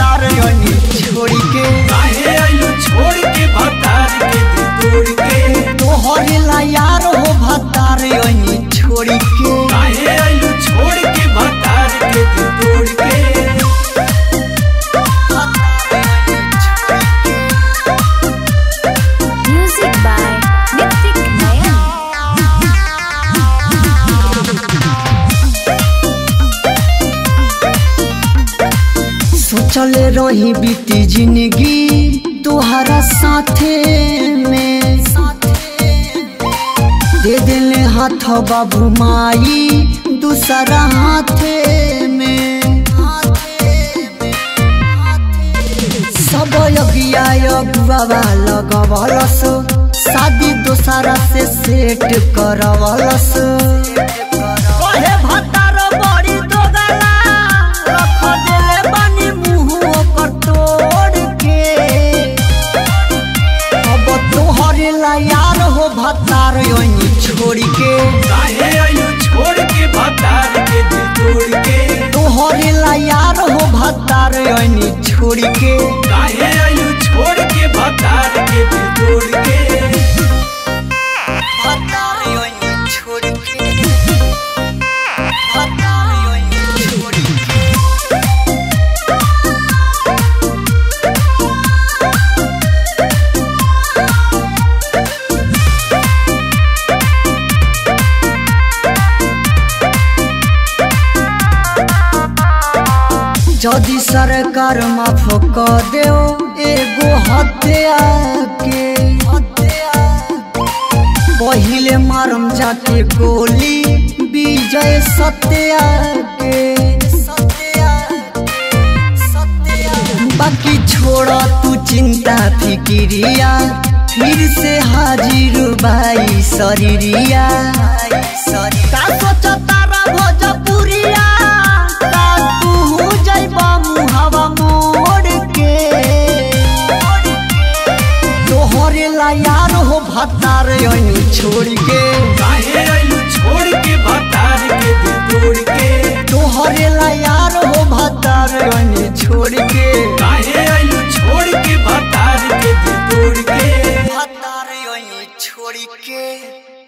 भतार ओनी छोड़ी के काहे आइलू छोड़ के भतार के दिल तोड़ के तोहरे ला यार हो भतार ओनी छोड़ी के काहे आइलू छोड़ के भतार के दिल तोड़ के Music by Nitik Nayan. सोचले रही बीती जिंदगी तुहरा साथे में दे दिले हाथ बाबू माई दूसरा हाथे में सब यगिया यगुआ लगवलस शादी दोसरा से सेट करवलस कहे भतार बड़ी दोगला रख देले बानी मुंह ओकर तोड़ के अब तोहरे ला यार हो भतार ओनी छोड़ के काहे आइलू छोड़ के भतार के दिल तोड़ के तोहरे ला यार हो भतार ओनी छोड़ के काहे आइलू छोड़ के भतार के दिल तोड़ के भतार ओनी छोड़ के भतार ओनी छोड़ के जदि सरकार माफ क देओ एगो हत्या के पहिले मारम जाके गोली विजय सत्या के बाकी छोड़ तू चिंता फिकिरिया फिर से हाजिर बाई शरीरिया का सोचता रा भोजपुरिया का तू जइबा मुहावा मोड़ के तोहरे ला यार हो भतार ओनी छोड़ के काहे